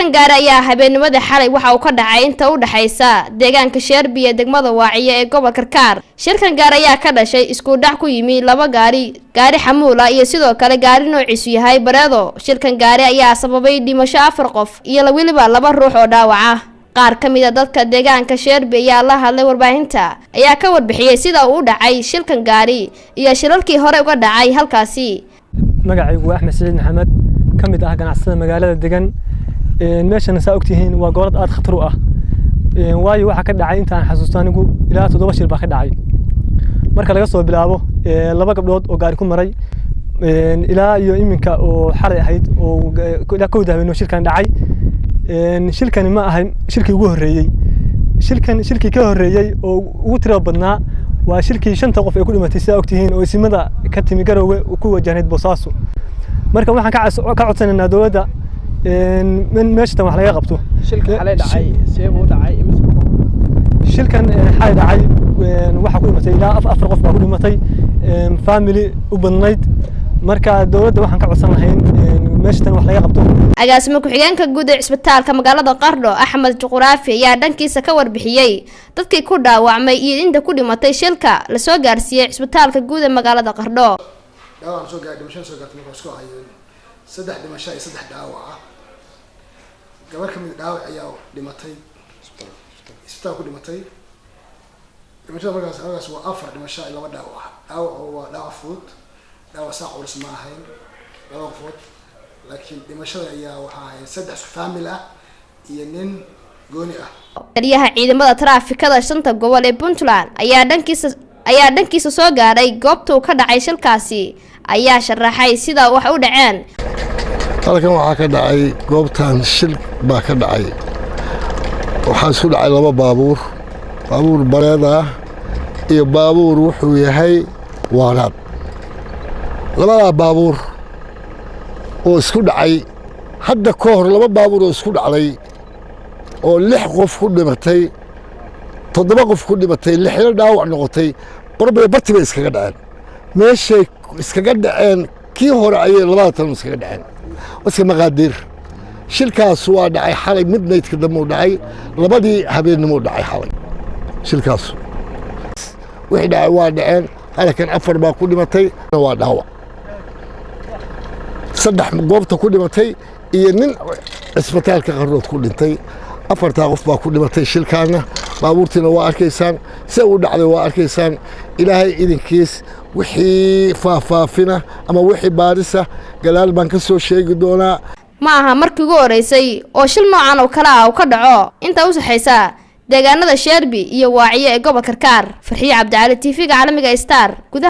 shilkan gaari ayaa habeennimadii xalay waxa uu ka dhacay inta u dhexaysa deegaanka sheerbi ee degmada waaciyo ee gobol karkaar shilkan gaari ayaa ka dhashay isku dhac ku yimi laba gaari gaari xamuula iyo sidoo kale gaari noociisu yahay bareedo shilkan gaari ayaa sababay dhimasho afar qof iyo weliba laba ruux oo dhaawaca qaar ka mid a dadka deegaanka sheerbi ayaa la hadlay warbaahinta ayaa ka warbixiyey sida uu u dhacay shilkan gaari iyo shilalkii hore uga dhacay halkaasi magacaygu waa axmed siciid maxamed ka mid ah ganacsada magaalada degan meeshana saa ogtihiin waa gobolad aada khatar u ah waayo waxaa ka dhacay intaan xasuusto anigu ilaa toddoba shil baa ka dhacay marka laga soo bilaabo laba gabdhood oo gaari ku maray ilaa iyo iminka oo xalay ahayd oo ilaa kowda habeenoo shilkan dhacay shilkani ma ahay shilkii ugu horreeyey shilkan shilkii ka horreeyey oo ugu tiro badnaa waa shilkii shanta qof ee ku dhimatay sidaa ogtihiin oo isimada ka timi garowge ku wajahnayd boosaaso marka waxaan ka codsanaynaa dowladda meeshatan wax laga qabto shilkan xalay dhacay waxaa ku dhimatay ilaa afar qof baa ku dhimatay family u badnayd marka dowladda waxaan ka codsan lahayn meeshatan wax laga qabto agaasimo ku-xigeenka guud ee cisbitaalka magaalada qardho axmed juquraafi ayaa dhankiisa ka warbixiyey dadkii ku dhaawacmay iyo inta ku dhimatay shilka lasoo gaarsiiyey cisbitaalka guud ee magaalada qardho dhaawac soo gaar dhimasho soo gaartay markaa isku hayeen saddex dhimasho iyo saddex dhaawac ah gabar kamid dhaawac ayaa dhimatay isbitaal ku dhimatay dhimashada markaas markaas waa afar dhimasho iyo laba dhaawac ah dhaawac waa dhaawac fudud dhaawac saa culus ma ahayn laba qofood laakiin dhimashada ayaa waxaa ahayd saddex faamil ah iyo nin gooni ah taliyaha ciidamada taraafikada shanta gobol ee puntland ayaa dhankiisa ayaa dhankiisa soo gaadhay goobta uu ka dhacay shilkaasi ayaa sharaxay sida wax u dhaceen halkan waxaa ka dhacay goobtan shil baa ka dhacay waxaa isku dhacay laba baabuur baabuur bareed ah iyo baabuur wuxuu yahay waanaad labadaa baabuur oo isku dhacay hadda ka hor laba baabuur oo isku dhacday oo lix qof ku dhimatay toddoba qof ku dhimatay lixna dhaawac noqotay qorbay barti bay iskaga dhaceen meeshay iskaga dhaceen kii hore ayay labada tan iskaga dhaceen iska maqaadiir shilkaas waa dhacay xalay midnaydka dambe u dhacay labadii habeennimou dhacay xalay shilkaas wixii dhacay waa dhaceen halkan afar baa ku dhimatay waa dhaawac saddex goobta ku dhimatay iyo nin cisbitaalka qarnood ku dhintay afartaa qof baa ku dhimatay shilkaana baabuurtiina waa arkaysaan se u dhacday waa arkaysaan ilaahay idinkiis wixii faahfaafina ama wixii baarisa gadaal baan ka soo sheegi doonaa ma aha markii ugu horeysay oo shil noocan oo kale ah uu ka dhaco intaa u saxaysa deegaanada sheerbi iyo waaciyo ee gobol karkaar farxiyo cabdicali t v-ga caalamiga star